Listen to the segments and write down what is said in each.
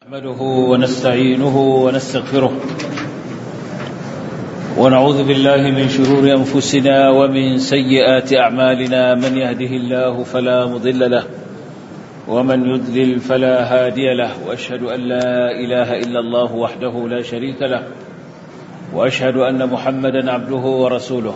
نحمده ونستعينه ونستغفره ونعوذ بالله من شرور أنفسنا ومن سيئات أعمالنا من يهده الله فلا مضل له ومن يضلل فلا هادي له وأشهد أن لا إله إلا الله وحده لا شريك له وأشهد أن محمدا عبده ورسوله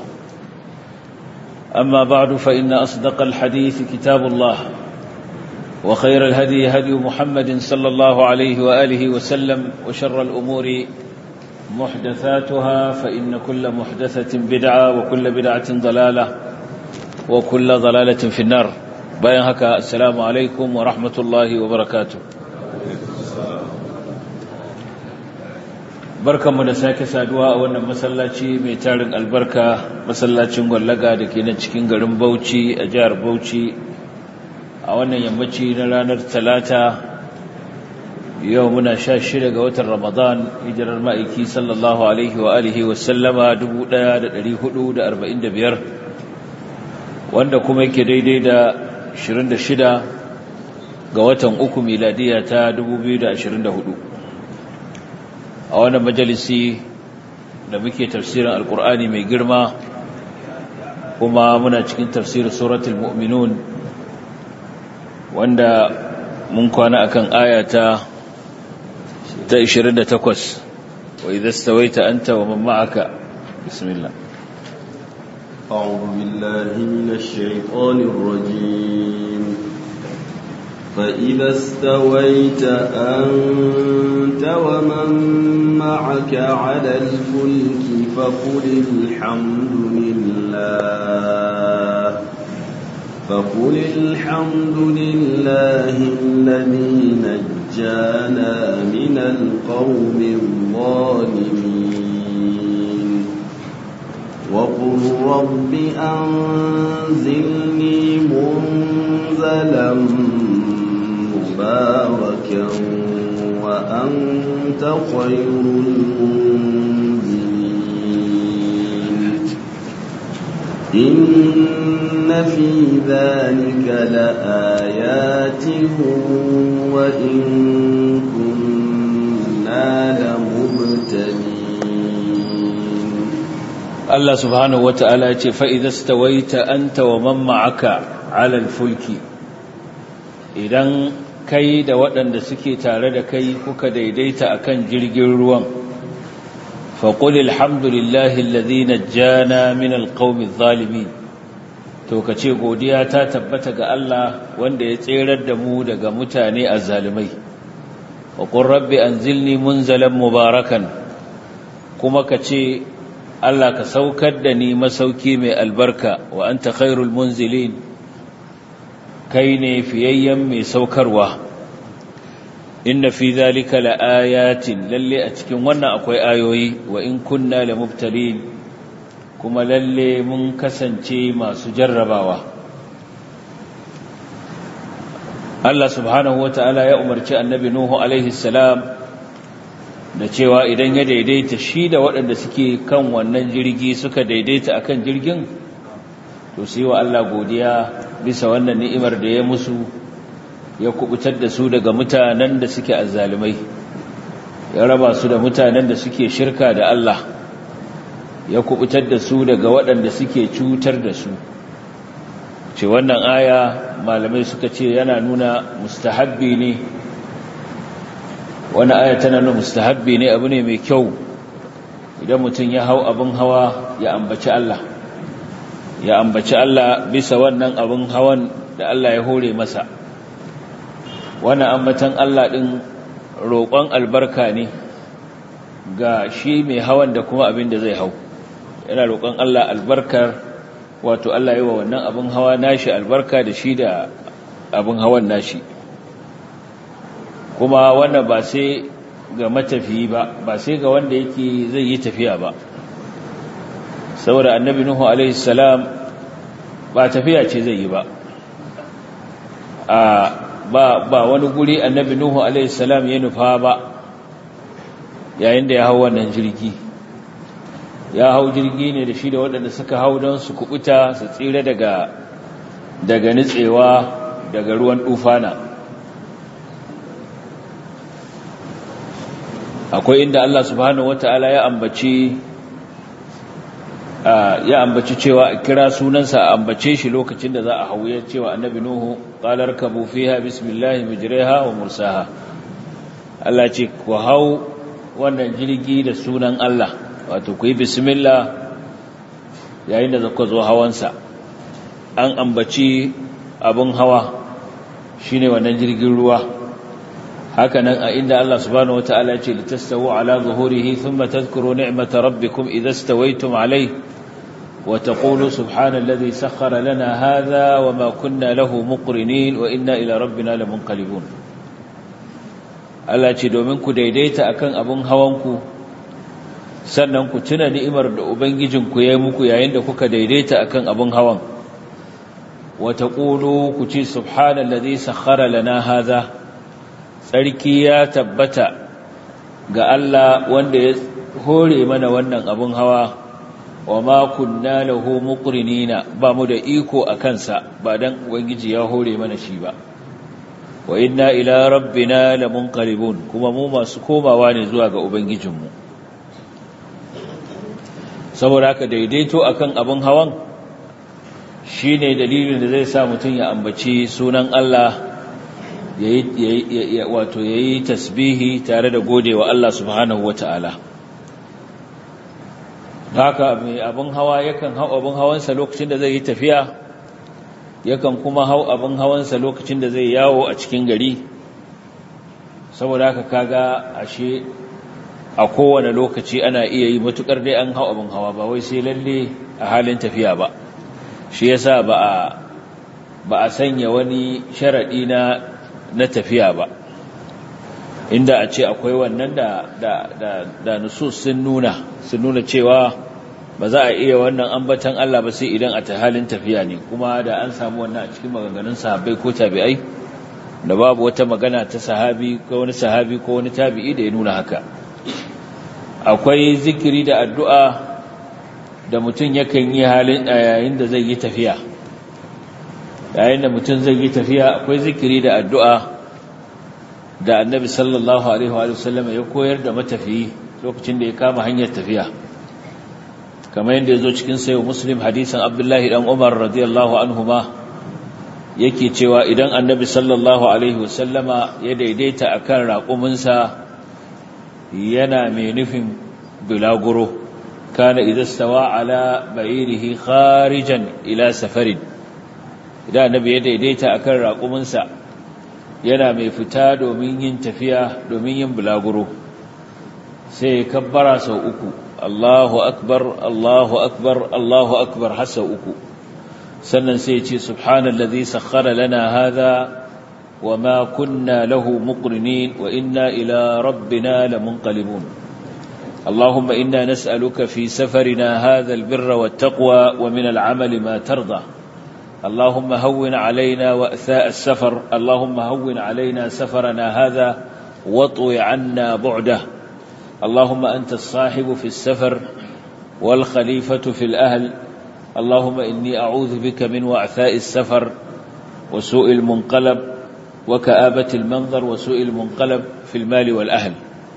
أما بعد فإن أصدق الحديث كتاب الله وخير الهدي هدي محمد صلى الله عليه وآله وسلم وشر الأمور محدثاتها فإن كل محدثة بدعة وكل بدعة ضلالة وكل ضلالة في النار bayan haka assalamu alaikum wa rahmatullahi wa barakatu barkanmu da sake saduwa a wannan masallaci mai tarin albarka masallacin gwallaga da ke nan cikin garin bauchi a jihar bauchi a wannan yammaci na ranar talata yau muna sha shida ga watan ramadan hijirar ma'aiki sallallahu alaihi wa alihi wasallama 1445 wanda kuma yake daidai da 26 ga watan uku miladiya ta 2024 a wannan majalisi da muke tafsirin alkur'ani mai girma kuma muna cikin tafsirin suratul mu'minun wanda mun kwana akan ayata ta 28 wa idza stawaita anta wa man ma'aka bismillah أعوذ بالله من الشيطان الرجيم فإذا استويت أنت ومن معك على الفلك فقل الحمد لله فقل الحمد لله الذي نجانا من القوم الظالمين وقل رب أنزلني منزلا مباركا وأنت خير المنزلين إن في ذلك لآيات وإن كنا لمبتلين Allah subhanahu wata'ala ya ce fa'iza stawaita anta wa man ma'aka alal fulki idan kai da waɗanda suke tare da kai kuka daidaita akan jirgin ruwan faƙul alhamdulillahi alladhi najjana min alqawmi adh-dhalimin to kace godiya ta tabbata ga Allah wanda ya tserar da mu daga mutane azzalimai wa qur rabbi anzilni munzalan mubarakan kuma kace Allah ka saukar da ni masauki mai albarka wa anta khairul munzilin kai ne fiyayyen mai saukarwa inna fi zalika laayatin lalle a cikin wannan akwai ayoyi wa in kunna lamubtalin kuma lalle mun kasance masu jarrabawa Allah subhanahu wataala ya umarci annabi nuhu alaihi salam da cewa idan ya daidaita shi da waɗanda suke kan wannan jirgi suka daidaita akan jirgin to sai wa Allah godiya bisa wannan ni'imar da ya musu ya kubutar da su daga mutanen da suke azzalumai ya raba su da mutanen da suke shirka da Allah ya kubutar da su daga waɗanda suke cutar da su ce wannan aya malamai suka ce yana nuna mustahabbi ne wani aya tana nuna mustahabbi ne abu ne mai kyau idan mutum ya hau abin hawa ya ambaci Allah ya ambaci Allah bisa wannan abin hawan da Allah ya hore masa wannan ambatan Allah din roƙon albarka ne ga shi mai hawan da kuma abin da zai hau yana roƙon Allah albarkar wato Allah yi wa wannan abin hawa nashi albarka da shi da abin hawan nashi kuma wannan ba sai ga matafiyi ba ba sai ga wanda yake zai yi tafiya ba saboda annabi nuhu alaihi salam ba tafiya ce zai yi ba a ba ba wani guri annabi nuhu alaihi salam ya nufa ba yayin da ya hau wannan jirgi ya hau jirgi ne da shi da waɗanda suka hau don su kubuta su tsira daga daga nitsewa daga ruwan tufana akwai inda Allah subhanahu wata'ala ya ambaci ya ambaci cewa a kira sunansa a ambace shi lokacin da za a hauye cewa annabi nuhu qalar kabu fiha bismillahi mujriha wa mursaha Allah ce ku hau wannan jirgi da sunan Allah wato ku yi bismillah yayin da zaka zo hawansa an ambaci abin hawa shine wannan jirgin ruwa hakanan a inda Allah subhanahu wataala ce litastawu ala zuhurihi thumma tadhkuru ni'mata rabbikum idha stawaytum alayhi wa taqulu subhanalladhi sakhkhara lana hadha wama kunna lahu muqrinin wa inna ila rabbina lamunqalibun Allah ce domin ku daidaita akan abin hawanku sannan ku tuna ni'imar da ubangijinku ya yi muku yayin da kuka daidaita akan abin hawan wa taqulu ku ce subhanallazi sakhkhara lana hadha tsarki ya tabbata ga Allah wanda ya hore mana wannan abin hawa wa ma kunna lahu muqrinina ba mu da iko a kansa ba dan ubangiji ya hore mana shi ba wa inna ila rabbina lamunqalibun kuma mu masu komawa ne zuwa ga ubangijinmu saboda haka daidaito akan abin hawan shine dalilin da zai sa mutum ya ambaci sunan Allah yayi wato yayi tasbihi tare da godewa Allah subhanahu wataala haka mai abin hawa yakan hau abin hawansa lokacin da zai yi tafiya yakan kuma hau abin hawansa lokacin da zai yawo a cikin gari saboda haka kaga ashe a kowane lokaci ana iya yi matukar dai an hau abin hawa ba wai sai lalle a halin tafiya ba shi yasa ba a ba a sanya wani sharadi na na tafiya ba inda a ce akwai wannan da da da, da nusus sun nuna sun nuna cewa ba za a iya wannan ambatan Allah ba sai idan a ta halin tafiya ne kuma da an samu wannan a cikin maganganun sahabbai ko tabi'ai da babu wata magana ta sahabi ko wani sahabi ko wani tabi'i da ya nuna haka akwai zikiri da addu'a da mutum yakan yi halin yayin da zai yi tafiya yayin da mutum zai yi tafiya akwai zikiri da addu'a da annabi sallallahu alaihi wa sallam ya koyar da matafiyi lokacin da ya kama hanyar tafiya kamar yadda ya zo cikin sayo muslim hadisan abdullahi dan umar radiyallahu anhuma yake cewa idan annabi sallallahu alaihi wasallama ya daidaita akan raƙuminsa yana mai nufin bulaguro kana idan stawa ala ba'irihi kharijan ila safarin idan annabi ya daidaita akan raƙuminsa yana mai fita domin yin tafiya domin yin bulaguro sai ya kabbara sau uku Allahu akbar Allahu akbar Allahu akbar har sau uku sannan sai ya ce subhanallazi sakhkhara lana hadha وما كنا له مقرنين وإنا إلى ربنا لمنقلبون اللهم إنا نسألك في سفرنا هذا البر والتقوى ومن العمل ما ترضى اللهم هون علينا وأثاء السفر اللهم هون علينا سفرنا هذا واطوي عنا بعده اللهم أنت الصاحب في السفر والخليفة في الأهل اللهم إني أعوذ بك من وعثاء السفر وسوء المنقلب وكآبة المنظر وسوء المنقلب في المال والأهل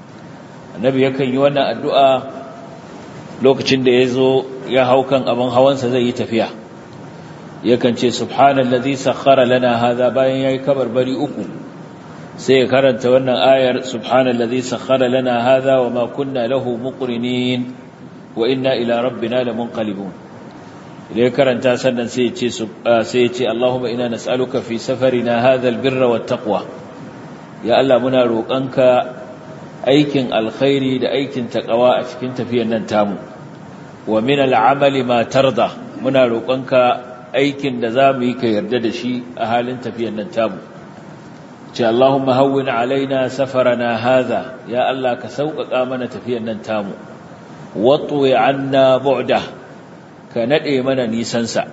النبي يكن يوانا الدعاء lokacin da ya zo ya hau kan abin hawansa zai yi tafiya yakan ce subhanallazi sakhkhara lana hadha bayan yayi kabarbari uku sai ya karanta wannan ayar subhanallazi sakhkhara lana hadha wama kunna lahu muqrinin wa inna ila rabbina lamunqalibun idan karanta sannan sai ya ce sai ya ce Allahumma inna nas'aluka fi safarina hadha albirra wattaqwa ya Allah muna roƙanka aikin alkhairi da aikin taqwa a cikin tafiyar nan tamu wa min al'amali ma tarda muna roƙonka aikin da zamu yi ka yarda da shi a halin tafiyar nan tamu ce Allahumma hawwin alaina safarana hadha ya Allah ka sauƙaƙa mana tafiyar nan tamu watwi anna bu'da ka nade mana nisan sa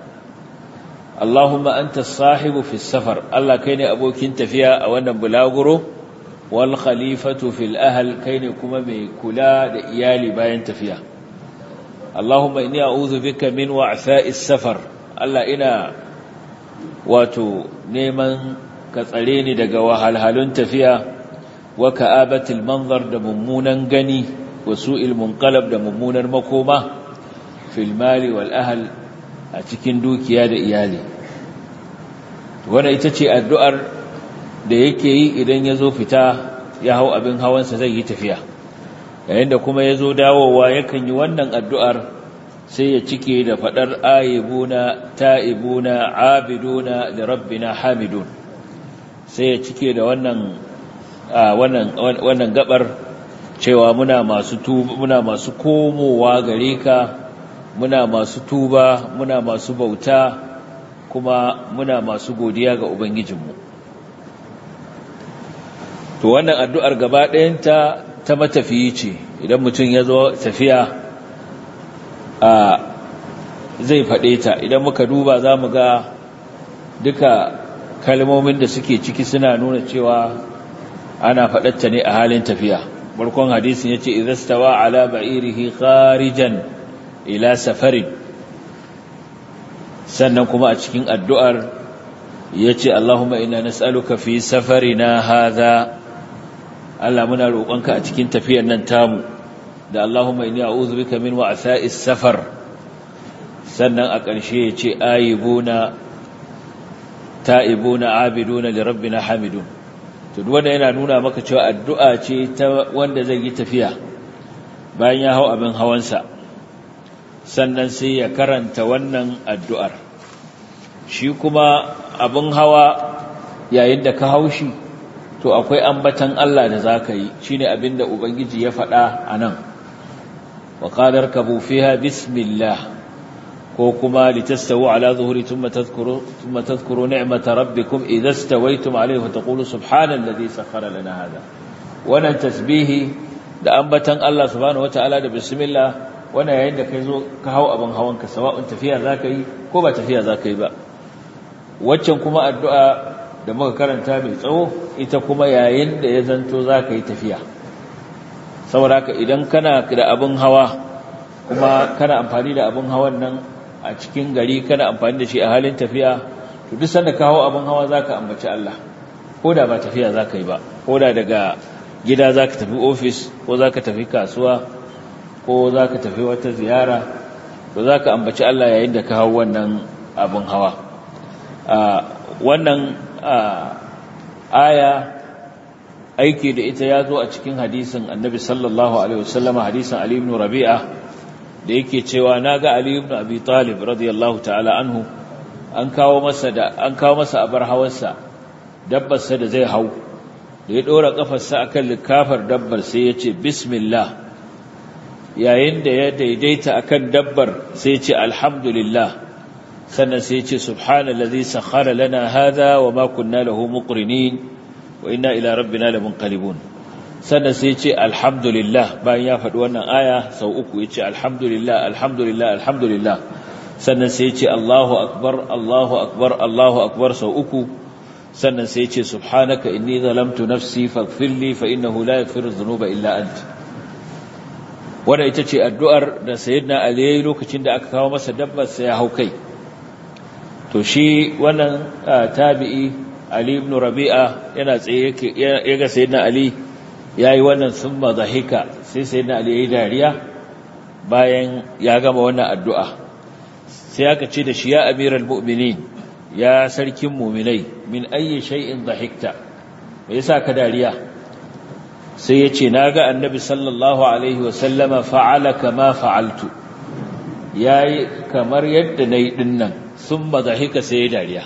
Allahumma anta as-sahibu fi safar Allah kai ne abokin tafiya a wannan bulaguro wal khalifatu fil ahl kai ne kuma mai kula da iyali bayan tafiya Allahumma inni a'udhu bika min wa'tha'is safar Allah ina wato neman ka tsare ni daga wahalhalun tafiya wa ka'abatil manzar da mummunan gani wa su'il munqalab da mummunar makoma fil mali wal ahl a cikin dukiya da iyali wanda ita ce addu'ar da yake yi idan ya zo fita ya hau abin hawansa zai yi tafiya yayin da kuma ya zo dawowa yakan yi wannan addu'ar sai ya cike da faɗar ayibuna ta'ibuna abiduna da rabbina hamidun sai ya cike da wannan wannan wannan gabar cewa muna masu tuba muna masu komowa gare ka muna masu tuba muna masu bauta kuma muna masu godiya ga ubangijinmu to wannan addu'ar gaba ɗayanta ta matafiyi ce idan mutum ya zo tafiya a zai faɗe ta idan muka duba za mu ga duka kalmomin da suke ciki suna nuna cewa ana faɗatta ne a halin tafiya barkon hadisin ya ce izastawa ala ba'irihi kharijan ila safarin sannan kuma a cikin addu'ar ya ce Allahumma ina nas'aluka fi safarina haza Allah muna roƙonka a cikin tafiyar nan tamu da Allahumma inni a'udhu bika min wa'tha'is safar sannan a ƙarshe ya ce ayibuna ta'ibuna abiduna li rabbina hamidun to duk wanda yana nuna maka cewa addu'a ce ta wanda zai yi tafiya bayan ya hau abin hawansa sannan sai ya karanta wannan addu'ar shi kuma abin hawa yayin da ka haushi to akwai ambatan Allah da za ka yi shi ne abin da Ubangiji ya faɗa a nan wa ƙadar ka bufiha bismillah ko kuma litastawu ala zuhuri tun matazkuru ni'mata rabbikum idan stawaitum alaihi wa taqulu subhanallazi sakhara lana hada wannan tasbihi da ambatan Allah subhanahu wataala da bismillah wannan yayin da kai zo ka hau abin hawanka sawa'un tafiya zaka yi ko ba tafiya zaka yi ba waccan kuma addu'a da muka karanta mai tsawo ita kuma yayin da ya zanto zaka yi tafiya saboda haka idan kana da abin hawa kuma kana amfani da abin hawan nan a cikin gari kana amfani da shi a halin tafiya to duk sanda ka hau abin hawa zaka ambaci Allah ko da ba tafiya zaka yi ba ko da daga gida zaka tafi office ko zaka tafi kasuwa ko za ka tafi wata ziyara to za ka ambaci Allah yayin da ka hau wannan abin hawa wannan aya aiki da ita ya zo a cikin hadisin annabi sallallahu alaihi wasallam hadisin Ali ibn Rabi'a da yake cewa naga Ali ibn Abi Talib radiyallahu ta'ala anhu an kawo masa da an kawo masa abar hawarsa dabbar sa da zai hau da ya dora kafarsa akan likafar dabbar sai ya ce bismillah yayin da ya daidaita akan dabbar sai ce alhamdulillah sannan sai ce subhanallazi sakhara lana hadha wa ma kunna lahu muqrinin wa inna ila rabbina lamunqalibun sannan sai ce alhamdulillah bayan ya faɗi wannan aya sau uku yace alhamdulillah alhamdulillah alhamdulillah sannan sai ce Allahu akbar Allahu akbar Allahu akbar sau uku sannan sai ce subhanaka inni zalamtu nafsi faghfir li fa innahu la yaghfiru dhunuba illa anta wadda ita ce addu'ar da sayyidina Ali yayi lokacin da aka kawo masa dabbar sai ya hau kai to shi wannan tabi'i Ali ibn Rabi'a yana tsaye yake ya ga sayyidina Ali yayi wannan summa zahika sai sayyidina Ali yayi dariya bayan ya gama wannan addu'a sai aka ce da shi ya amiral mu'minin ya sarkin mu'minai min ayyi shay'in dhahikta me yasa ka dariya sai ya ce na ga annabi sallallahu alaihi wasallama fa'ala kama fa'altu ya yi kamar yadda na yi dinnan sun mazahika sai ya dariya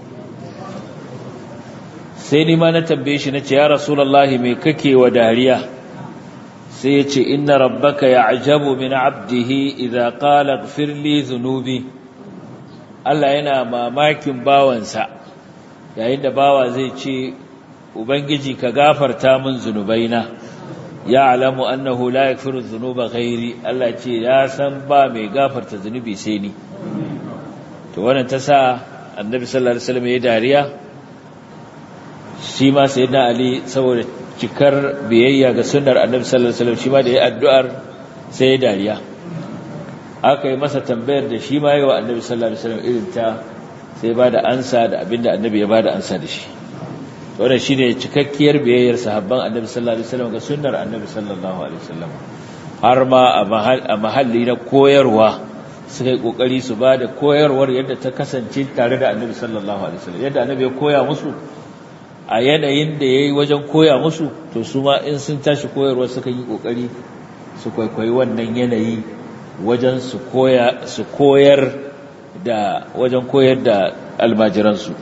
sai ni ma na tambaye shi na ce ya rasulallahi mai kake wa dariya sai ya ce inna rabbaka ya ajabu min abdihi idha qala gfirli zunubi Allah yana mamakin bawansa yayin da bawa zai ce ubangiji ka gafarta min zunubaina ya alamu annahu la yaghfiru dhunuba ghairi Allah ce ya san ba mai gafarta zunubi sai ni to wannan ta sa annabi sallallahu alaihi wasallam ya dariya shi ma sayyidina ali saboda cikar biyayya ga sunnar annabi sallallahu alaihi wasallam shi ma da ya addu'ar sai ya dariya aka yi masa tambayar da shi ma yi wa annabi sallallahu alaihi wasallam irin ta sai ba da ansa da abinda annabi ya ba da ansa da shi wannan shine cikakkiyar biyayyar sahabban annabi sallallahu alaihi wasallam ga sunnar annabi sallallahu alaihi wasallam har ma a mahalli na koyarwa suka yi kokari su ba da koyarwar yadda ta kasance tare da annabi sallallahu alaihi wasallam yadda annabi ya koya musu a yanayin da yayi wajen koya musu to su ma in sun tashi koyarwa suka yi kokari su kwaikwayi wannan yanayi wajen su koya su koyar da wajen koyar da almajiransu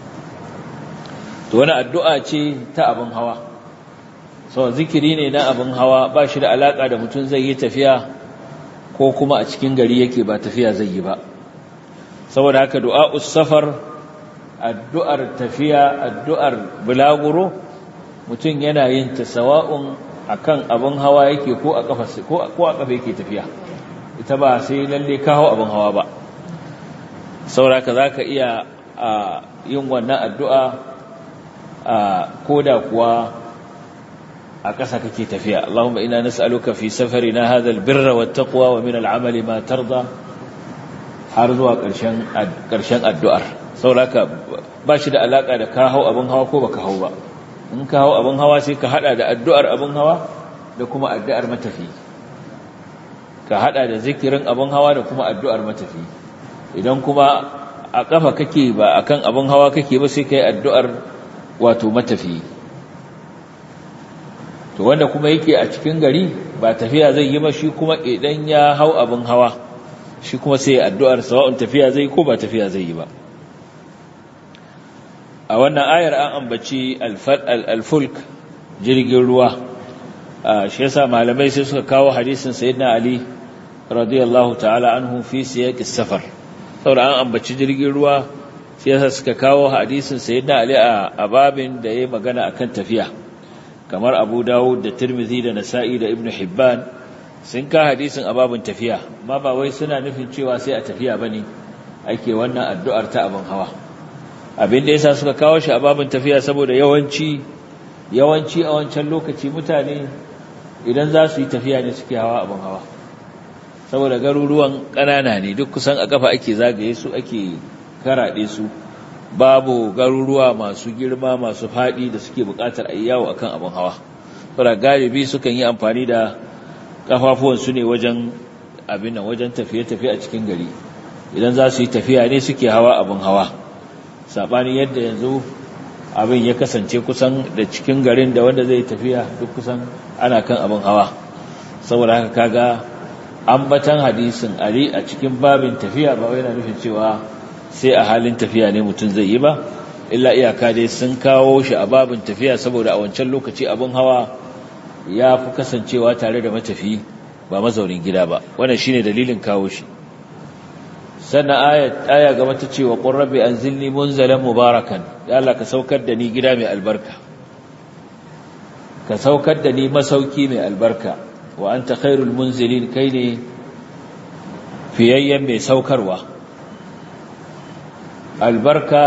to wani addu'a ce ta abin hawa so zikiri ne na abin hawa ba shi da alaka da mutum zai yi tafiya ko kuma a cikin gari yake ba tafiya zai yi ba saboda haka du'a'us safar addu'ar tafiya addu'ar bulaguro mutum yana yin ta sawa'un akan abin hawa yake ko a kafa ko ko a kafa yake tafiya ita ba sai lalle ka hawo abin hawa ba saboda haka zaka iya yin wannan addu'a koda kuwa a ƙasa kake tafiya Allahumma ina nas'aluka fi safarina hadha albirra wattaqwa wa min al'amali ma tarda har zuwa ƙarshen ƙarshen addu'ar saboda ba shi da alaka da ka hau abin hawa ko baka hau ba in ka hau abin hawa sai ka hada da addu'ar abin hawa da kuma addu'ar matafi ka hada da zikirin abin hawa da kuma addu'ar matafi idan kuma a kafa kake ba akan abin hawa kake ba sai kai addu'ar wato matafi to wanda kuma yake a cikin gari ba tafiya zai yi ba shi kuma idan ya hau abin hawa shi kuma sai addu'ar sawa'un tafiya zai ko ba tafiya zai yi ba a wannan ayar an ambaci al-fulk jirgin ruwa shi yasa malamai sai suka kawo hadisin sayyidina ali radiyallahu ta'ala anhu fi siyaqis safar saboda an ambaci jirgin ruwa sai yasa suka kawo hadisin sayyidina ali a babin da yayi magana akan tafiya kamar Abu Dawud da Tirmidhi da Nasa'i da Ibn Hibban sun ka hadisin a babin tafiya amma ba wai suna nufin cewa sai a tafiya bane ake wannan addu'ar ta abin hawa abin da yasa suka kawo shi a babin tafiya saboda yawanci yawanci a wancan lokaci mutane idan za su yi tafiya ne suke hawa abin hawa saboda garuruwan ƙanana ne duk kusan a kafa ake zagaye su ake karaɗe su babu garuruwa masu girma masu faɗi da suke buƙatar a yawo akan abin hawa saboda galibi sukan yi amfani da kafafuwansu ne wajen abin nan wajen tafiye-tafiye a cikin gari idan za su yi tafiya ne suke hawa abin hawa saɓanin yadda yanzu abin ya kasance kusan da cikin garin da wanda zai tafiya duk kusan ana kan abin hawa saboda haka kaga ambatan hadisin ali a cikin babin tafiya ba wai yana nufin cewa sai a halin tafiya ne mutum zai yi ba illa iyaka dai sun kawo shi a babin tafiya saboda a wancan lokaci abin hawa ya fi kasancewa tare da matafi ba mazaunin gida ba wannan shine dalilin kawo shi sannan aya gaba ta ce wa qur rabbi anzilni munzalan mubarakan ya Allah ka saukar da ni gida mai albarka ka saukar da ni masauki mai albarka wa anta khairul munzilin kai ne fiyayyen mai saukarwa albarka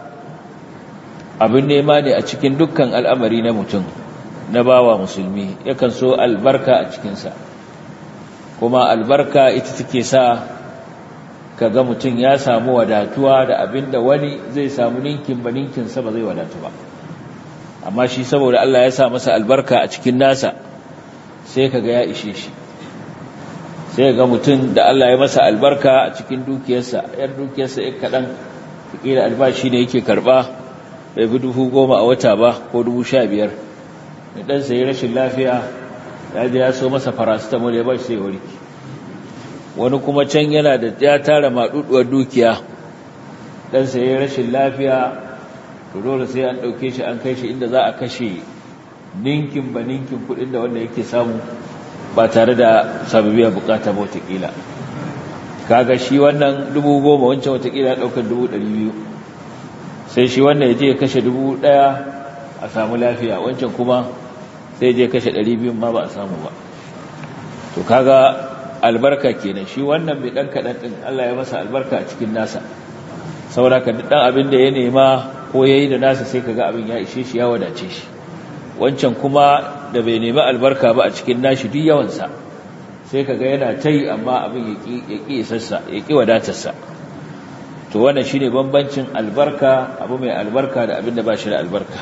abin nema ne a cikin dukkan al'amari na mutum na bawa musulmi yakan so albarka a cikinsa kuma albarka ita take sa kaga mutum ya samu wadatuwa da abin da wani zai samu ninkin ba ninkinsa ba zai wadatu ba amma shi saboda Allah ya sa masa albarka a cikin nasa sai kaga ya ishe shi sai ga mutum da Allah ya masa albarka a cikin dukiyarsa yar dukiyarsa ya kaɗan kila albashi ne yake karɓa bai bi dubu goma a wata ba ko dubu sha biyar da ɗansa ya rashin lafiya ya je ya so masa paracetamol ya ba shi sai warki wani kuma can yana da ya tara maɗuɗuwar dukiya ɗansa ya rashin lafiya to dole sai an ɗauke shi an kai shi inda za a kashe ninkin ba ninkin kuɗin da wanda yake samu ba tare da sababiya bukata ba watakila kaga shi wannan dubu goma wancan watakila ɗaukar dubu ɗari biyu sai shi wannan ya je ya kashe dubu ɗaya a samu lafiya wancan kuma sai je kashe ɗari biyun ma ba a samu ba to kaga albarka kenan shi wannan mai ɗan kaɗan ɗin Allah ya masa albarka a cikin nasa saboda ka ɗan abin da ya nema ko ya yi da nasa sai kaga abin ya ishe shi ya wadace shi wancan kuma da bai nemi albarka ba a cikin nashi duk yawansa sai kaga yana ta yi amma abin ya ƙi isassa ya ƙi wadatarsa to wannan shine bambancin albarka abu mai albarka da abin da ba shi da albarka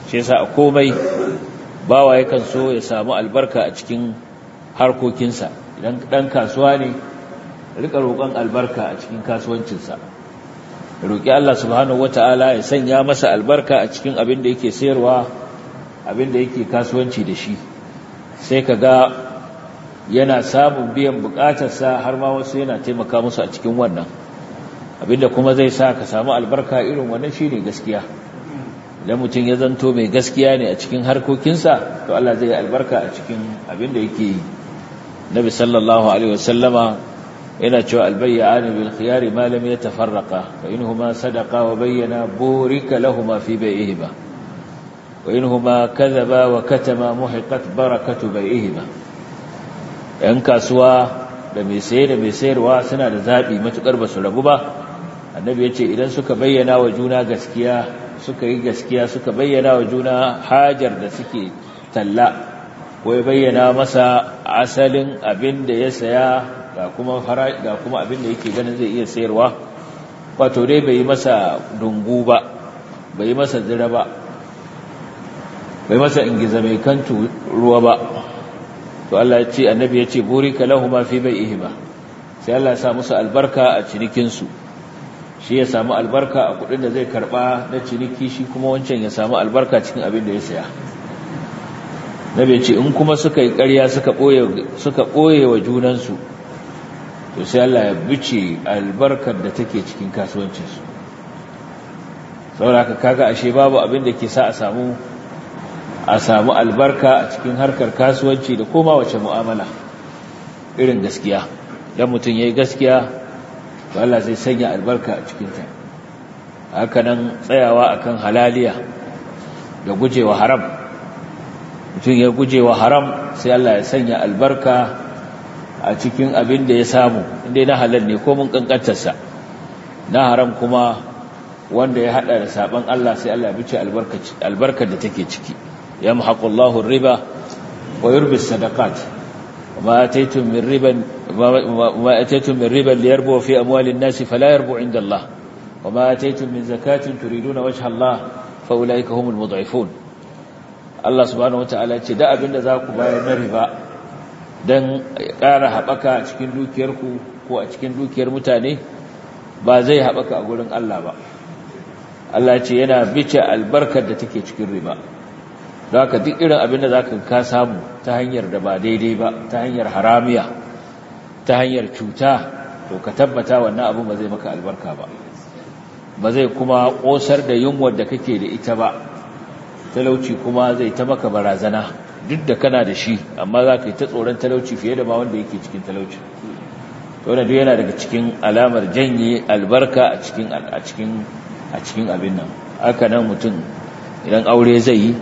shi yasa a komai bawa yakan so ya samu albarka a cikin harkokinsa idan dan kasuwa ne rika roƙon albarka a cikin kasuwancinsa roƙi Allah subhanahu wata'ala ya sanya masa albarka a cikin abin da yake sayarwa abin da yake kasuwanci da shi sai ka ga yana samun biyan bukatarsa har ma wasu yana taimaka musu a cikin wannan abinda kuma zai sa ka samu albarka irin wannan shine gaskiya idan mutum ya zanto mai gaskiya ne a cikin harkokinsa to Allah zai yi albarka a cikin abin da yake yi nabi sallallahu alaihi wasallama yana cewa albayyani bil khiyari ma lam yatafarraqa fa inhuma sadaqa wa bayyana burika lahumu fi bai'ihima wa inhuma kadhaba wa katama muhiqat barakatu bai'ihima yan kasuwa da mai saye da mai sayarwa suna da zabi matukar basu rabu ba annabi yace idan suka bayyana wa juna gaskiya suka yi gaskiya suka bayyana wa juna hajar da suke talla ko ya bayyana masa asalin abin da ya saya ga kuma fara ga kuma abin da yake ganin zai iya sayarwa wato dai bai masa dungu ba bai masa zira ba bai masa ingiza mai kantu ruwa ba to Allah ya ce annabi ya ce burika lahuma fi bai'ihima sai Allah ya sa musu albarka a cinikin su shi ya samu albarka a kudin da zai karba na ciniki shi kuma wancan ya samu albarka cikin abin da ya saya nabi ya ce in kuma suka yi ƙarya suka boye suka boye wa junansu to sai Allah ya bice albarkar da take cikin kasuwancinsu saboda kaga ashe babu abin da ke sa a samu a samu albarka a cikin harkar kasuwanci da koma wace mu'amala irin gaskiya dan mutum yayi gaskiya to Allah zai sanya albarka a cikin ta haka nan tsayawa akan halaliya da gujewa haram mutum ya gujewa haram sai Allah ya sanya albarka a cikin abin da ya samu inda na halal ne ko mun kankantarsa na haram kuma wanda ya hada da saban Allah sai Allah ya bice albarkar da take ciki yamhaqullahu riba wa yurbi sadaqat ma ataytum min riban ma ataytum min riban liyarbu fi amwalin nasi fala yarbu inda Allah wa ma ataytum min zakatin turiduna wajha Allah fa ulaika humul mud'ifun Allah subhanahu wataala ce da abinda za ku bayar na riba don ƙara haɓaka a cikin dukiyarku ko a cikin dukiyar mutane ba zai haɓaka a gurin Allah ba Allah ce yana bice albarkar da take cikin riba don haka duk irin abin da za ka samu ta hanyar da ba daidai ba ta hanyar haramiya ta hanyar cuta to ka tabbata wannan abin ba zai maka albarka ba ba zai kuma ƙosar da yunwar da kake da ita ba talauci kuma zai ta maka barazana duk da kana da shi amma za ka yi ta tsoron talauci fiye da ma wanda yake cikin talauci wanda duk yana daga cikin alamar janye albarka a cikin a cikin a cikin abin nan haka nan mutum idan aure zai yi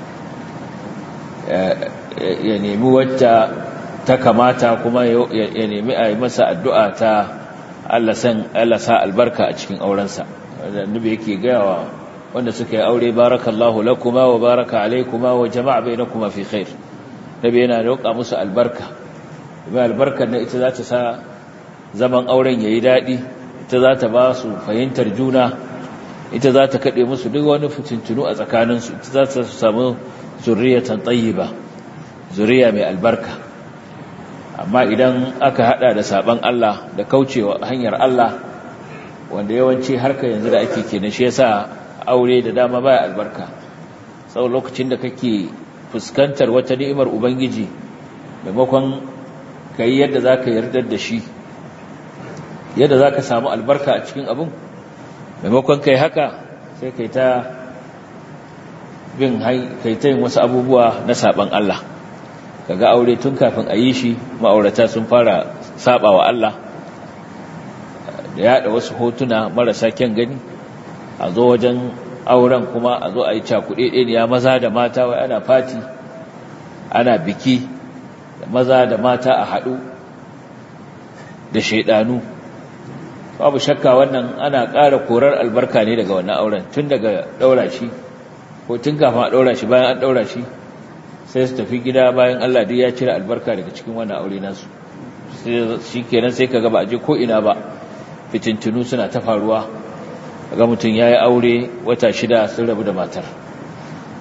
ya nemi wata ta kamata kuma ya nemi a yi masa addu'a ta Allah sa albarka a cikin aurensa wanda annabi yake gayawa wanda suka yi aure barakallahu lakuma wa baraka alaikuma wa jama'a bainakuma fi khair nabi yana roƙa musu albarka kuma albarkar na ita za ta sa zaman auren yayi dadi ita za ta ba su fahimtar juna ita za ta kade musu duk wani fitintunu a tsakanin su ita za ta samu zurriyatan tayyiba zuriya mai albarka amma idan aka hada da saban Allah da kaucewa hanyar Allah wanda yawanci harka yanzu da ake kenan shi yasa aure da dama baya albarka sau lokacin da kake fuskantar wata ni'imar ubangiji maimakon ka yi yadda za ka yardar da shi yadda za ka samu albarka a cikin abin maimakon ka yi haka sai kai ta bin kai ta yin wasu abubuwa na saban Allah kaga aure tun kafin a yi shi ma'aurata sun fara saba wa Allah da yada wasu hotuna marasa kyan gani a zo wajen auren kuma a zo a yi cakuɗe ɗaya maza da mata wai ana fati ana biki da maza da mata a haɗu da shaidanu babu shakka wannan ana ƙara korar albarka ne daga wannan auren tun daga ɗaura shi ko tun kafin a ɗaura shi bayan an ɗaura shi sai su tafi gida bayan Allah duk ya cire albarka daga cikin wannan aure nasu shi kenan sai ka gaba a je ko ina ba fitintunu suna ta faruwa ga mutum ya yi aure wata shida sun rabu da matar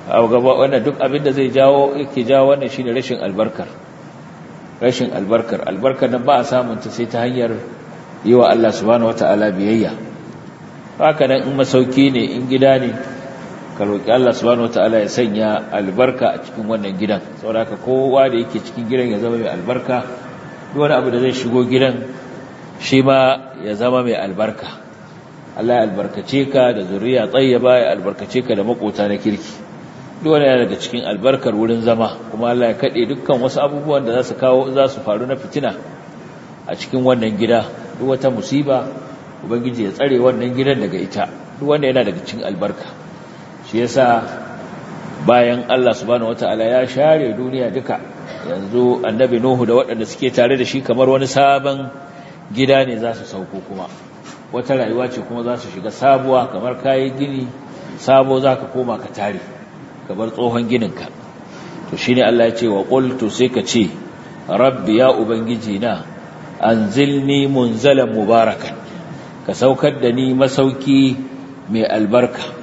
a gaba wannan duk abin da zai jawo yake jawo wannan shine rashin albarkar rashin albarkar albarkar nan ba a samun ta sai ta hanyar yi wa Allah subhanahu wata'ala biyayya haka nan in masauki ne in gida ne ka roƙi Allah subhanahu wata'ala ya sanya albarka a cikin wannan gidan saboda kowa da yake cikin gidan ya zama mai albarka duk wani abu da zai shigo gidan shi ma ya zama mai albarka Allah ya albarkace ka da zuriya tsayyaba ya albarkace ka da makota na kirki duk wani yana daga cikin albarkar wurin zama kuma Allah ya kade dukkan wasu abubuwan da za su kawo za su faru na fitina a cikin wannan gida duk wata musiba ubangiji ya tsare wannan gidan daga ita duk wanda yana daga cikin albarka shi yasa bayan Allah subhanahu wataala ya share duniya duka yanzu annabi nuhu da waɗanda suke tare da shi kamar wani sabon gida ne za su sauko kuma wata rayuwa ce kuma za su shiga sabuwa kamar kayi gini sabo za ka koma ka tare ka bar tsohon gininka to shi ne Allah ya ce wa ƙultu sai ka ce rabbi ya ubangiji na an zilni munzalan mubarakan ka saukar da ni masauki mai albarka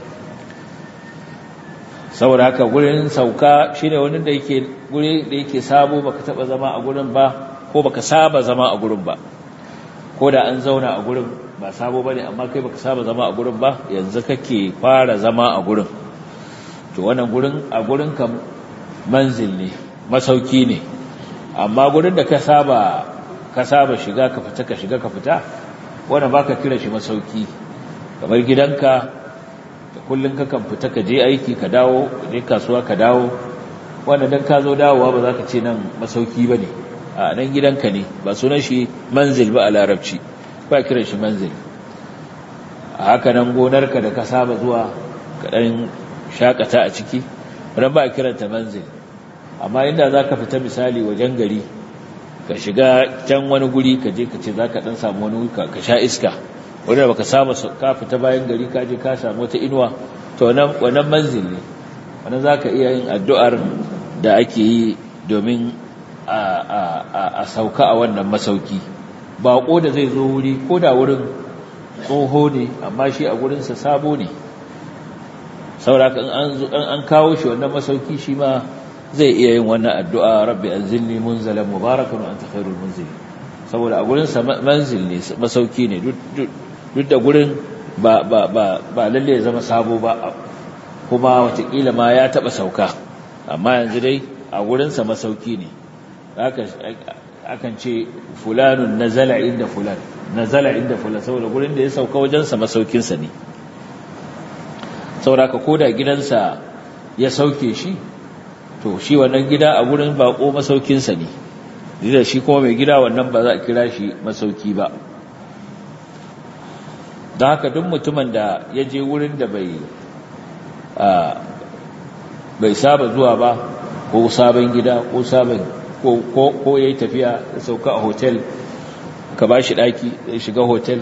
saboda haka gurin sauka shi ne wani da yake guri da yake sabo baka taba zama a gurin ba ko baka saba zama a gurin ba ko da an zauna a gurin ba sabo bane amma kai baka saba zama a gurin ba yanzu kake fara zama a gurin to wannan gurin a gurin ka manzil ne masauki ne amma gurin da ka saba ka saba shiga ka fita ka shiga ka fita wannan baka kira shi masauki kamar gidanka da kullun ka kan fita ka je aiki ka dawo ka je kasuwa ka dawo wannan dan ka zo dawowa ba za ka ce nan masauki bane a nan gidanka ne ba sunan shi manzil ba a larabci ba kiran shi manzil a haka nan gonarka da ka saba zuwa kaɗan shakata a ciki ran ba kiranta manzil amma inda za ka fita misali wajen gari ka shiga can wani guri ka je ka ce za ka ɗan samu wani ka sha iska wanda baka saba ka fita bayan gari ka je ka samu wata inuwa to wannan manzil ne wannan za ka iya yin addu'ar da ake yi domin a sauka a wannan masauki baƙo da zai zo wuri ko da wurin tsoho ne amma shi a gurinsa sabo ne sauraka in an kawo shi wannan masauki shi ma zai iya yin wannan addu'a rabbi an zilni munzalan mubarakan an takhairul munzili saboda a gurinsa manzil ne masauki ne duk da gurin ba lalle ya zama sabo ba kuma watakila ma ya taɓa sauka amma yanzu dai a gurinsa masauki ne akan ce fulanun nazala inda fulan nazala inda fulan saboda gurin da ya sauka wajensa masaukinsa ne saboda ka koda gidansa ya sauke shi to shi wannan gida a gurin bako masaukinsa ne da shi kuma mai gida wannan ba za a kira shi masauki ba don haka duk mutumin da ya je wurin da bai bai saba zuwa ba ko sabon gida ko sabon ko ya yi tafiya ya sauka a hotel ka ba shi ɗaki ya shiga hotel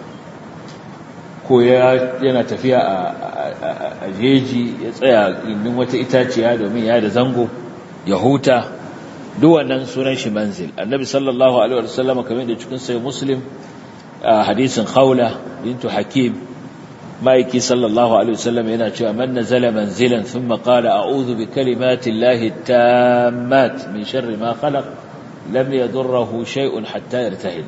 ko yana tafiya a jeji ya tsaya indin wata itaciya domin ya da zango ya huta duwannan sunan shi manzil annabi sallallahu alaihi wasallam kamar da cikin sai muslim a hadisin khawla bintu hakim ma'aiki sallallahu alaihi wasallam yana cewa man nazala manzilan thumma qala a'udhu bi kalimati llahi tammat min sharri ma khalaq lam yadurruhu shay'un hatta yartahil